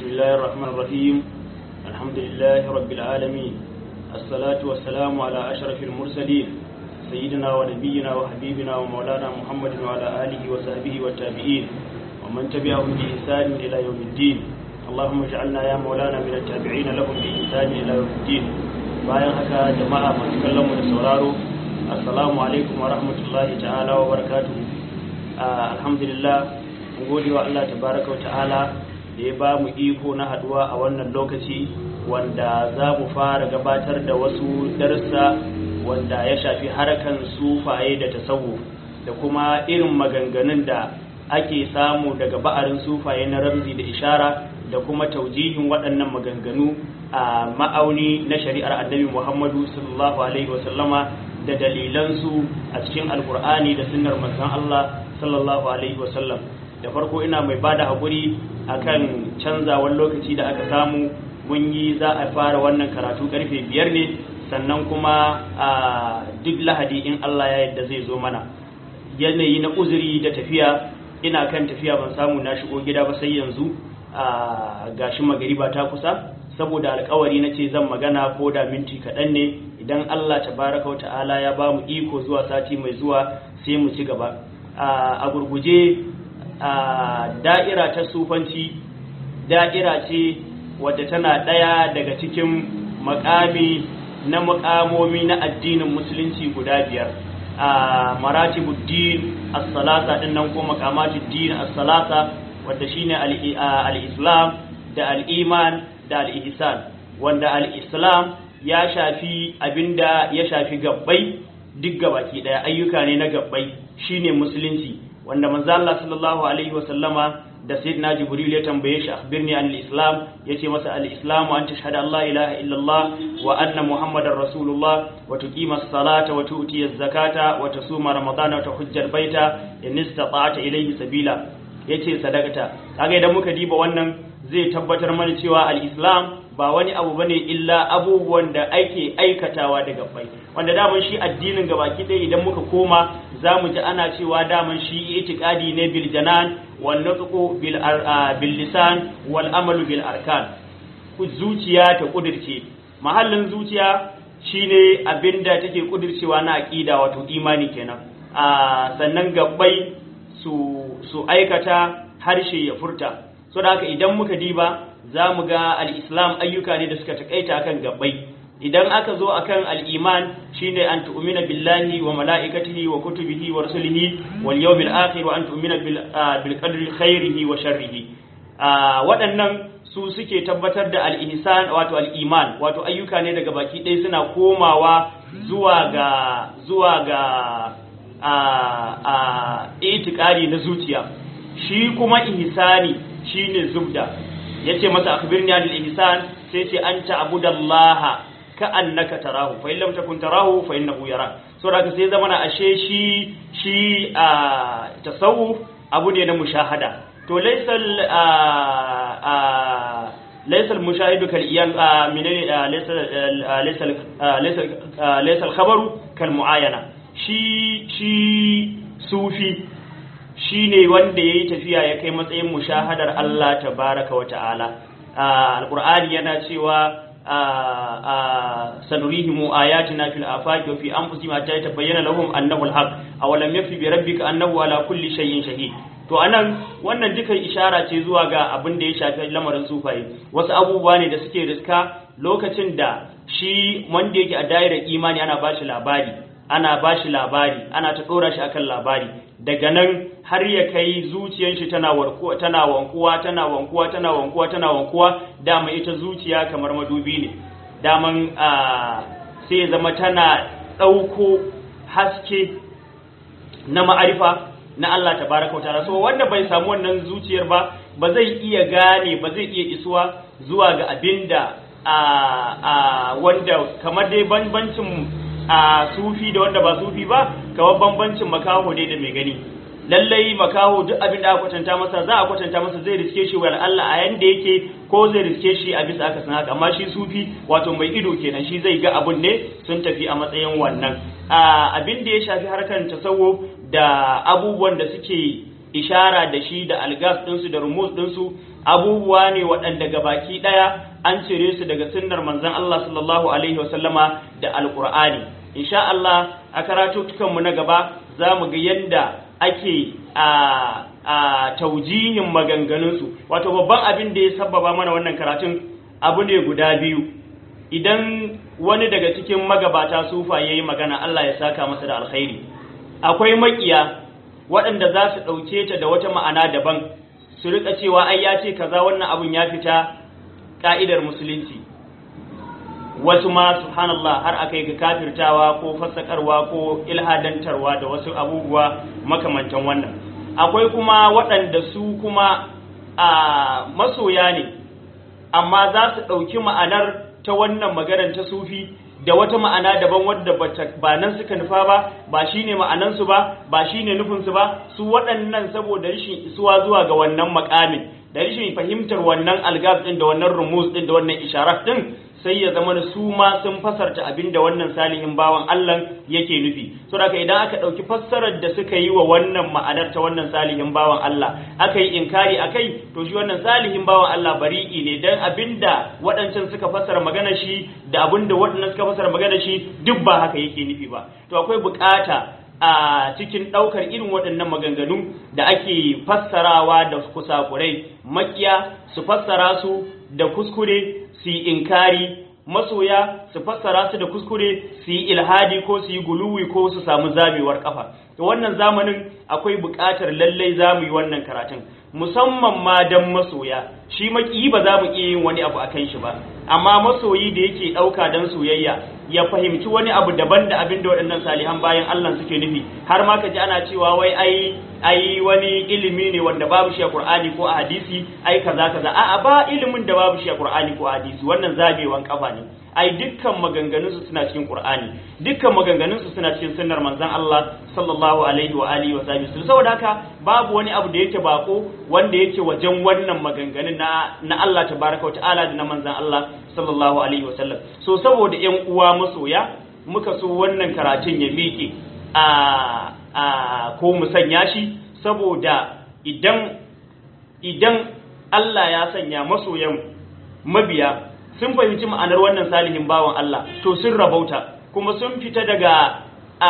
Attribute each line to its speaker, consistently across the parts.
Speaker 1: الله الرحمن الرحيم الحمد لله رب العالمين الصلاة والسلام على أشرف المرسلين سيدنا ونبينا وحبيبنا ومولانا محمد وعلى آله وصحبه والتابعين ومن تبعهم بإحسان إلى يوم الدين اللهم اجعلنا يا مولانا من التابعين لهم بإحسان إلى يوم الدين bayan haka jama'a masu kallon mu da sauraro assalamu alaikum wa rahmatullahi ta'ala wa barakatuhu alhamdulillah mun gode wa Allah tabaraka wa ta'ala da ya ba mu iko na haduwa a wannan lokaci wanda za mu fara gabatar da wasu darussa wanda ya shafi harkan sufaye da tasawuf da kuma irin maganganun da ake samu daga ba'arin sufaye na ramzi da ishara da kuma taujihin waɗannan maganganu a ma'auni na shari'ar annabi Muhammadu sallallahu alaihi wasallama da dalilansu a cikin alkur'ani da sunnar manzon Allah sallallahu alaihi wasallam da farko ina mai bada haƙuri akan canzawar lokaci da aka samu mun yi za a fara wannan karatu karfe biyar ne sannan kuma a duk lahadi in Allah ya yadda zai zo mana yanayi na uzuri da tafiya ina kan tafiya ban samu na shigo gida ba sai yanzu a gashi magariba ta kusa saboda alkawari na ce zan magana ko da minti kaɗan ne idan Allah tabaraka wa ta'ala ya ba mu iko zuwa sati mai zuwa sai mu ci gaba a gurguje a da'ira ta sufanci da'ira ce wadda tana ɗaya daga cikin makami na makamomi na addinin musulunci guda biyar a maratibuddin as-salasa din nan ko makamatuddin as-salasa wadda shine al-islam da al-iman da al-ihsan wanda al-islam ya shafi abinda ya shafi gabbai duk gabaki daya ayyuka ne na gabbai shine musulunci wanda manzo Allah sallallahu alaihi wa sallama da sayyidina jibril ya tambaye shi akhbirni an al-islam yace masa al-islam an tashhadu an la ilaha illallah wa anna muhammadar rasulullah wa tuqima as-salata wa tu'ti az-zakata wa tasuma ramadana wa tahujja al-baita in istata'ta ilayhi sabila yace sadaqata kaga idan muka diba wannan zai tabbatar mana cewa al-islam ba wani abu bane illa abubuwan da ake aikatawa daga bai wanda daman shi addinin gabaki ɗaya idan muka koma za mu ji ana cewa daman shi itikadi ne bil janan wal nutqu bil bil lisan wal amalu bil arkan zuciya ta kudirce mahallin zuciya shine abinda take kudircewa na aqida wato imani kenan a sannan gabbai su su aikata harshe ya furta so da haka idan muka diba za mu ga al'islam ayyuka ne da suka taƙaita akan gabbai idan aka zo akan al'iman shine an tu'mina billahi wa mala'ikatihi wa kutubihi wa rusulihi wal yawmil akhir wa an tu'mina bil qadri khairihi wa sharrihi waɗannan su suke tabbatar da al'ihsan wato al'iman wato ayyuka ne daga baki ɗaya suna komawa zuwa ga zuwa ga a a itikari na zuciya shi kuma ihsani shine zubda yace masa akhbirni anil ihsan sai ce anta abudallaha ka annaka tarahu fa in lam takun tarahu fa innahu yara so da sai zama na ashe shi shi a tasawuf abu ne na mushahada to laysal a laysal mushahidu kal iyan menene laysal laysal laysal laysal khabaru kal muayana shi shi sufi shi ne wanda ya yi tafiya ya kai matsayin mushahadar Allah tabaraka wa ta'ala alƙur'ani yana cewa sanurihimu ayatina fil afaqi wa fi anfusihim hatta yatabayyana lahum annahu alhaq aw lam yafi bi rabbika annahu ala kulli shay'in shahid to anan wannan dukan ishara ce zuwa ga abin da ya shafi lamarin sufaye wasu abubuwa ne da suke riska lokacin da shi wanda yake a da'irar imani ana bashi labari ana bashi labari ana ta dora shi akan labari daga nan har ya kai zuciyar shi tana warkuwa tana wankuwa tana wankuwa tana wankuwa tana wankuwa dama ita zuciya kamar madubi ne daman sai ya zama tana ɗauko haske na ma'arifa na Allah tabaraka ta'ala so wanda bai samu wannan zuciyar ba ba zai iya gane ba zai iya isuwa zuwa ga abinda a wanda kamar dai bambancin a sufi da wanda ba sufi ba kamar bambancin makaho dai da mai gani lallai makaho duk abin da aka kwatanta masa za a kwatanta masa zai riske shi wa Allah a yanda yake ko zai riske shi a bisa aka san haka amma shi sufi wato mai ido kenan shi zai ga abun ne sun tafi a matsayin wannan abin da ya shafi harkar tasawuf da abubuwan da suke ishara da shi da algas ɗinsu da rumus ɗinsu abubuwa ne waɗanda gabaki ɗaya an cire su daga sunnar manzon Allah sallallahu alaihi wasallama da alqur'ani insha Allah a karatutukan mu na gaba za mu ga yadda ake a a taujihin maganganunsu wato babban abin da ya sababa mana wannan karatun abu ne guda biyu idan wani daga cikin magabata sufa ya yi magana Allah ya saka masa da alkhairi akwai makiya waɗanda za su ɗauke ta da wata ma'ana daban su rika cewa ai ya ce kaza wannan abun ya fita ka'idar musulunci wasu ma subhanallah har aka yi ga kafirtawa ko fassakarwa ko ilhadantarwa da wasu abubuwa makamantan wannan akwai kuma waɗanda su kuma a masoya ne amma za su ɗauki ma'anar ta wannan maganar ta sufi da wata ma'ana daban wadda ba nan suka nufa ba ba shine ma'anansu ba ba shine nufinsu ba su waɗannan saboda rashin isuwa zuwa ga wannan makamin da rashin fahimtar wannan algaz din da wannan rumus din da wannan isharat din sai ya zama su ma sun fasarta abin da wannan salihin bawan Allah yake nufi so da idan aka ɗauki fassarar da suka yi wa wannan ma'anar ta wannan salihin bawan Allah aka yi inkari akai to shi wannan salihin bawan Allah bari'i ne dan abinda waɗancan suka fassara magana shi da abinda waɗannan suka fassara magana shi duk ba haka yake nufi ba to akwai bukata a cikin ɗaukar irin waɗannan maganganu da ake fassarawa da kusakurai makiya su fassara su da kuskure su yi inkari masoya su fassara su da kuskure su yi ilhadi ko su yi guluwi ko su samu zamewar kafa to wannan zamanin akwai buƙatar lallai za mu yi wannan karatun musamman ma dan masoya shi makiyi ba za mu iya yin wani abu akan shi ba amma masoyi da yake ɗauka don soyayya ya fahimci wani abu daban da abin da waɗannan salihan bayan Allah suke nufi har ma ka ji ana cewa wai ai ai wani ilimi ne wanda babu shi a Qur'ani ko a hadisi ai kaza kaza a'a ba ilimin da babu shi a Qur'ani ko a hadisi wannan zabewan kafa ne ai dukkan maganganun su suna cikin Qur'ani dukkan maganganun su suna cikin sunnar manzon Allah sallallahu alaihi wa alihi wa sahbihi saboda haka babu wani abu da yake bako wanda yake wajen wannan maganganun na na Allah tabaraka wa ta'ala da na manzon Allah sallallahu alaihi wa sallam so saboda ƴan uwa masoya muka so wannan karatun ya miƙe a a ko mu sanya shi saboda idan idan Allah ya sanya masoyan mabiya sun fahimci ma'anar wannan salihin bawan Allah to sun rabauta kuma sun fita daga a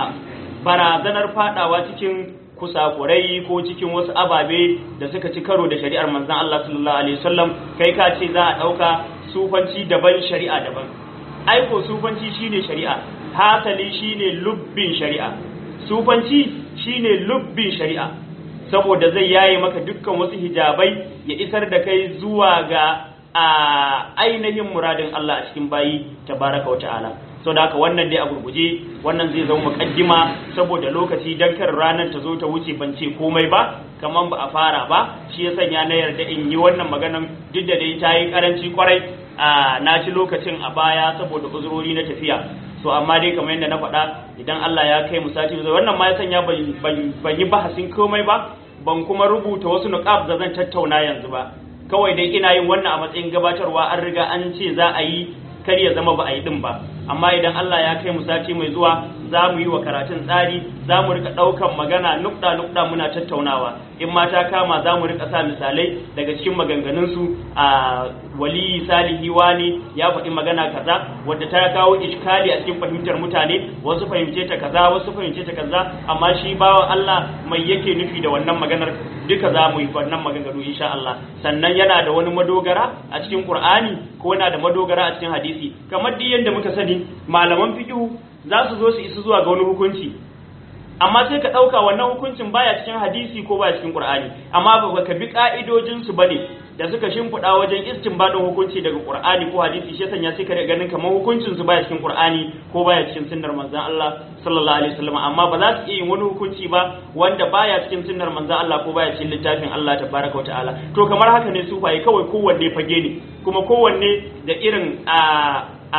Speaker 1: barazanar fadawa cikin kusakurai ko cikin wasu ababe da suka ci karo da shari'ar manzon Allah sallallahu alaihi wasallam kai ka ce za a dauka sufanci daban shari'a daban aiko sufanci shine shari'a hasali shine lubbin shari'a sufanci shine lubbin shari'a saboda zai yaye maka dukkan wasu hijabai ya isar da kai zuwa ga a ainihin muradin Allah a cikin bayi tabaraka wa ta'ala so da haka wannan dai a gurguje wannan zai zama mukaddima saboda lokaci dan kar ranar ta zo ta wuce ban ce komai ba kaman ba a fara ba shi ya sanya na yarda in yi wannan maganan duk da dai ta yi karanci kwarai a na ci lokacin a baya saboda uzurori na tafiya so amma dai kamar yadda na faɗa idan Allah ya kai mu sati zai wannan ma ya sanya ban yi bahasin komai ba ban kuma rubuta wasu nuqab da zan tattauna yanzu ba kawai dai ina yin wannan a matsayin gabatarwa an riga an ce za a yi kar ya zama ba a yi din ba amma idan Allah ya kai mu sati mai zuwa za mu yi wa karatun tsari za mu rika ɗaukan magana nukɗa nukɗa muna tattaunawa in ma ta kama za mu rika sa misalai daga cikin maganganunsu a wali salihi wani ya faɗi magana kaza wadda ta kawo iskali a cikin fahimtar mutane wasu fahimce ta kaza wasu fahimce ta kaza amma shi bawa Allah mai yake nufi da wannan maganar duka za mu yi wannan maganganu insha Allah sannan yana da wani madogara a cikin Qur'ani ko yana da madogara a cikin hadisi kamar duk yanda muka sani malaman fiqh za su zo su isu zuwa ga wani hukunci amma sai ka ɗauka wannan hukuncin baya cikin hadisi ko baya cikin Qur'ani amma ba ka bi ka'idojin su bane da suka shimfiɗa wajen istinbadin hukunci daga Qur'ani ko hadisi shi sanya sai ka ganin kamar hukuncin su baya cikin Qur'ani ko baya cikin sunnar manzon Allah sallallahu alaihi wasallam amma ba za su iya yin wani hukunci ba wanda baya cikin sunnar manzon Allah ko baya cikin littafin Allah tabaraka ta'ala to kamar haka ne sufaye kawai kowanne fage ne kuma kowanne da irin a a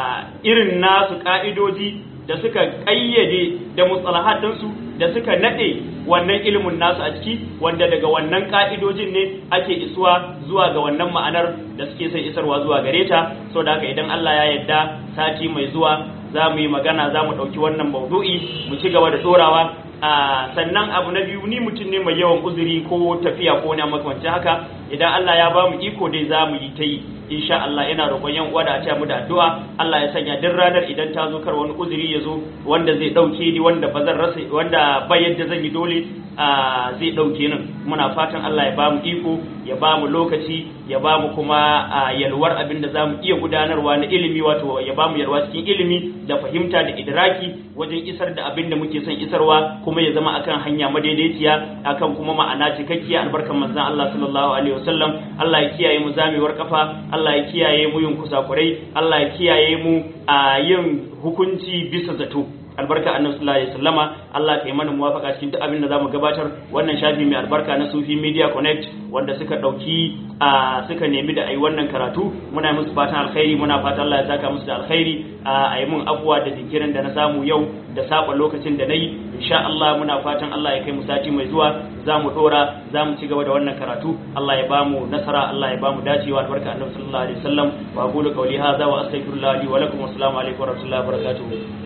Speaker 1: irin nasu ka'idoji da suka ƙayyade da mustalahatinsu da suka naɗe wannan ilimin nasu a ciki wanda daga wannan ƙa'idojin ne ake isuwa zuwa ga wannan ma'anar da suke sai isarwa zuwa gare ta so da haka idan Allah ya yarda sati mai zuwa za mu yi magana za mu ɗauki wannan maudu'i mu ci gaba da ɗorawa sannan abu na biyu ni mutum ne mai yawan uzuri ko tafiya ko wani makamancin haka idan Allah ya ba mu iko dai za mu yi ta yi insha Allah ina roƙon yan uwa da a ce mu da addu'a Allah ya sanya duk ranar idan ta zo kar wani uzuri ya zo wanda zai dauke ni wanda ba zan rasa wanda ba yadda zan yi dole zai dauke nan muna fatan Allah ya ba mu iko ya ba mu lokaci ya ba mu kuma yalwar abin da za mu iya gudanarwa na ilimi wato ya ba mu yalwa cikin ilimi da fahimta da idraki wajen isar da abin da muke son isarwa kuma ya zama akan hanya madaidaiciya akan kuma ma'ana cikakkiya albarkan manzon Allah sallallahu alaihi wasallam Allah ya kiyaye mu zamewar kafa Allah ya kiyaye mu yin kusakurai Allah ya kiyaye mu a yin hukunci bisa zato albarka annabi sallallahu alaihi wasallama Allah ka yi mana muwafaka cikin duk abin da zamu gabatar wannan shafi mai albarka na Sufi Media Connect wanda suka dauki a suka nemi da ayi wannan karatu muna musu fatan alkhairi muna fatan Allah ya saka musu da alkhairi a yi mun afuwa da jinkirin da na samu yau da saba lokacin da nayi insha Allah muna fatan Allah ya kai mu sati mai zuwa zamu dora zamu ci gaba da wannan karatu Allah ya bamu nasara Allah ya bamu dacewa albarka annabi sallallahu alaihi wasallam wa aqulu qawli hadha wa astaghfirullah li wa lakum wa assalamu alaikum wa rahmatullahi wa barakatuh